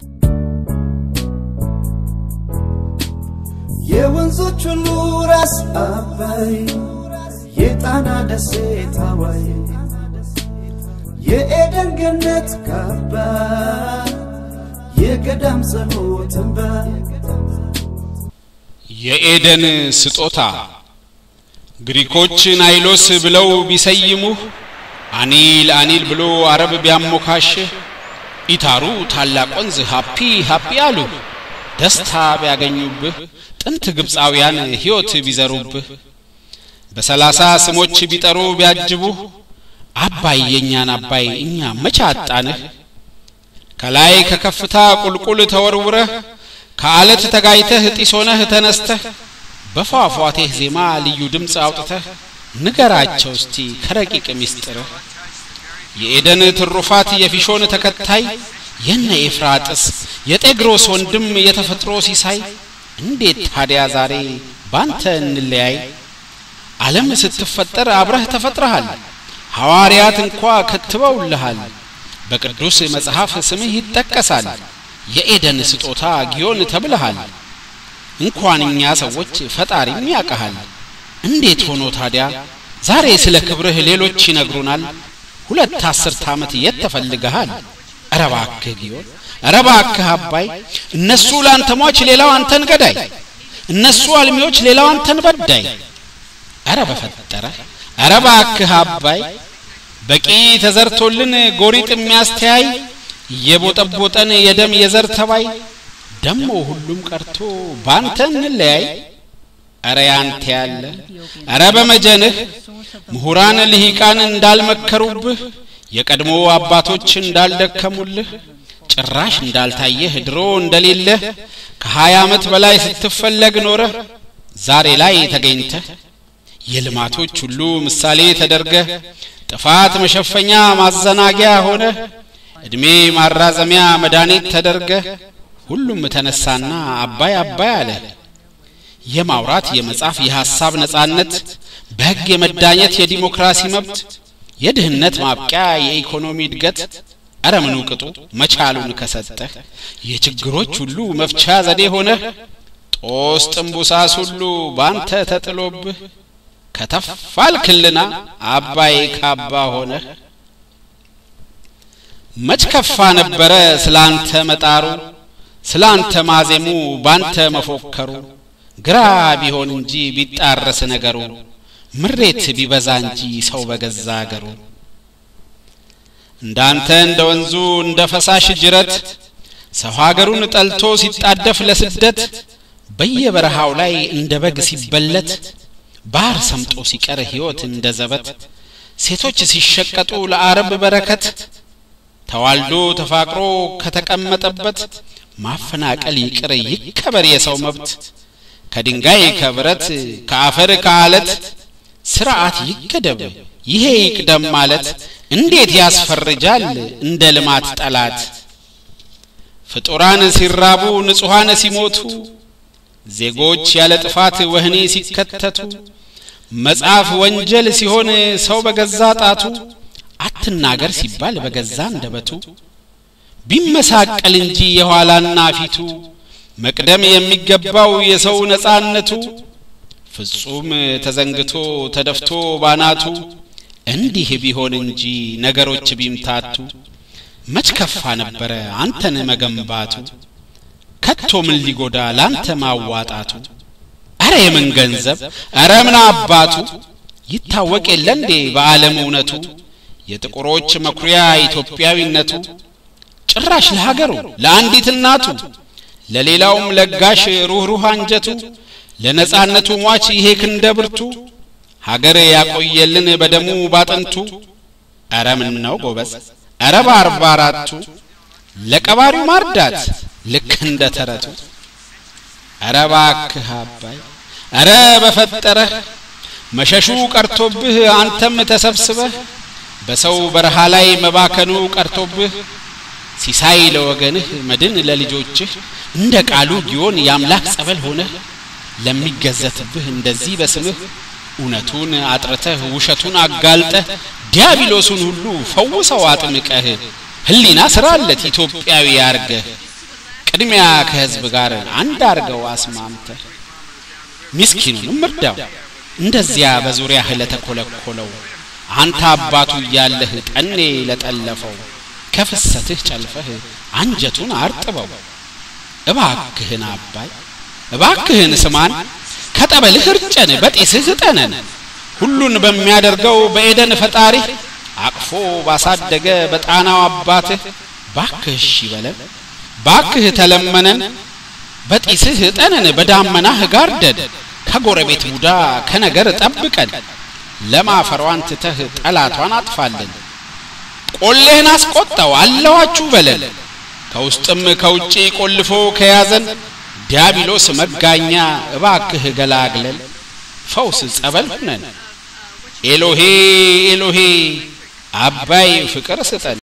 የወንዞች ሁሉ ራስ አባይ የጣና ደሴት ሐዋይ የኤደን ገነት ካባ የገዳም ጸሎት እንባ የኤደን ስጦታ ግሪኮች ናይሎስ ብለው ቢሰይሙህ አኒል አኒል ብሎ አረብ ቢያሞካሽህ ኢታሩ ታላቅ ወንዝ ሃፒ ሃፒ አሉ ደስታ ቢያገኙብህ ጥንት ግብፃውያን ሕይወት ቢዘሩብህ በሰላሳ ስሞች ቢጠሩ ቢያጅቡህ አባይ የእኛን አባይ እኛ መቼ አጣንህ ከላይ ከከፍታ ቁልቁል ተወርውረህ ከአለት ተጋይተህ ጢሶነህ ተነስተህ በፏፏቴህ ዜማ ልዩ ድምፅ አውጥተህ ንገራቸው እስቲ ከረቂቅ ሚስጥርህ የኤደን ትሩፋት የፊሾን ተከታይ የነ ኤፍራጥስ የጤግሮስ ወንድም የተፈጥሮ ሲሳይ እንዴት ታዲያ ዛሬ ባንተ እንለያይ ዓለም ስትፈጠር አብረህ ተፈጥረሃል ሐዋርያት እንኳ ከትበውልሃል በቅዱስ መጽሐፍ ስምህ ይጠቀሳል የኤደን ስጦታ ጊዮን ተብለሃል እንኳን እኛ ሰዎች ፈጣሪም ያቀሃል እንዴት ሆኖ ታዲያ ዛሬ ስለ ክብርህ ሌሎች ይነግሩናል ሁለት አስርት ዓመት የት ተፈልገሃል ኧረ እባክህ ጊዮን ኧረ እባክህ አባይ እነሱ ለአንተ ሟች ሌላው አንተን ገዳይ እነሱ አልሚዎች ሌላው አንተን በዳይ ኧረ በፈጠረ ኧረ እባክህ አባይ በቂ ተዘርቶልን ጎሪጥ የሚያስተያይ እየቦጠቦጠን የደም የዘር ተባይ ደሞ ሁሉም ቀርቶ ባንተ እንለያይ ኧረ ያንተ ያለ ኧረ በመጀንህ ምሁራን ልሂቃን እንዳልመከሩብህ የቀድሞ አባቶች እንዳልደከሙልህ ጭራሽ እንዳልታየህ ድሮ እንደሌለህ ከሀያ ዓመት በላይ ስትፈለግ ኖረህ ዛሬ ላይ ተገኝተህ የልማቶች ሁሉ ምሳሌ ተደርገህ ጥፋት መሸፈኛ ማዘናጊያ ሆነህ ዕድሜ ማራዘሚያ መድኃኒት ተደርገህ ሁሉም ተነሳና አባይ አባይ አለ የማውራት የመጻፍ የሐሳብ ነጻነት በሕግ የመዳኘት የዲሞክራሲ መብት የድህነት ማብቂያ የኢኮኖሚ እድገት አረ ምኑ ቅጡ መቻሉን ከሰጠህ የችግሮች ሁሉ መፍቻ ዘዴ ሆነህ ጦስ ጥንቡሳስ ሁሉ ባንተ ተጥሎብህ ከተፋልክልና አባይ ካባ ሆነህ መች ከፋ ነበረ ስላንተ መጣሩ ስላንተ ማዜሙ ባንተ መፎከሩ ግራ ቢሆን እንጂ ቢጣረስ ነገሩ ምሬት ቢበዛ እንጂ ሰው በገዛ አገሩ እንዳንተ እንደ ወንዙ እንደ ፈሳሽ ጅረት ሰው ሀገሩን ጠልቶ ሲጣደፍ ለስደት በየበረሃው ላይ እንደ በግ ሲበለት ባህር ሰምጦ ሲቀር ሕይወት እንደ ዘበት ሴቶች ሲሸቀጡ ለአረብ በረከት ተዋልዶ ተፋቅሮ ከተቀመጠበት ማፈናቀል ይቅር ይከበር የሰው መብት ከድንጋይ ከብረት ከአፈር ከአለት ስርዓት ይገደብ ይሄ ይቅደም ማለት እንዴት ያስፈርጃል እንደ ልማት ጠላት ፍጡራን ሲራቡ ንጹሐን ሲሞቱ ዜጎች ያለ ጥፋት ወህኒ ሲከተቱ መጽሐፍ ወንጀል ሲሆን ሰው በገዛ ጣቱ አትናገር ሲባል በገዛ እንደበቱ ቢመሳቀል እንጂ የኋላና ፊቱ መቅደም የሚገባው የሰው ነጻነቱ ፍጹም ተዘንግቶ ተደፍቶ ባናቱ እንዲህ ቢሆን እንጂ ነገሮች ቢምታቱ መች ከፋ ነበረ አንተን መገንባቱ ከቶ ምን ሊጎዳ ላንተ ማዋጣቱ አረ የምን ገንዘብ አረ ምን አባቱ ይታወቅ የለ እንዴ በዓለም እውነቱ የጥቁሮች መኩሪያ ኢትዮጵያዊነቱ ጭራሽ ለሀገሩ ለአንዲት እናቱ ለሌላውም ለጋሽ ሩህሩህ አንጀቱ ለነጻነቱ ሟች ይሄ ክንደ ብርቱ ሀገር ያቆየልን በደሙ ባጥንቱ አረ ምን ነው ጎበዝ አረ በአርባ አራቱ ለቀባሪው ማርዳት ልክ እንደ ተረቱ አረ ባክህ አባይ አረ በፈጠረህ መሸሹ ቀርቶብህ አንተም ተሰብስበህ በሰው በረሃ ላይ መባከኑ ቀርቶብህ ሲሳይ ለወገንህ መድን ለልጆችህ እንደ ቃሉ ጊዮን የአምላክ ጸበል ሆነህ ለሚገዘትብህ እንደዚህ በስምህ እውነቱን አጥርተህ ውሸቱን አጋልጠህ ዲያብሎሱን ሁሉ ፈውሰው አጥምቀህ ህሊና ስራለት ኢትዮጵያዊ ያርገህ ቅድሚያ ከህዝብ ጋር አንድ አርገው አስማምተህ ሚስኪኑንም እርዳው እንደዚያ በዙሪያህ ለተኮለኮለው አንተ አባቱ እያለህ ጠኔ ለጠለፈው ከፍሰትህ ጨልፈህ አንጀቱን አርጥበው እባክህን አባይ እባክህን ስማን ከጠበልህ እርጨን በጤስህ እጠነን ሁሉን በሚያደርገው በኤደን ፈጣሪህ አቅፎ ባሳደገ በጣናው አባትህ ባክህ እሺ በለን ባክህ ተለመነን በጢስህ እጠነን በዳመናህ ጋርደን ከጎረቤት ቡዳ ከነገር ጠብቀን ለማፈሯን ትተህ ጠላቷን አጥፋልን ቆሌህን አስቆጣው አለዋችሁ በለን ከውስጥም ከውጪ ቆልፎ ከያዘን ዲያብሎስ መጋኛ እባክህ ገላግለን ፈውስ ጸበል ሁነን ኤሎሄ ኤሎሄ አባይ ፍቅር ስጠን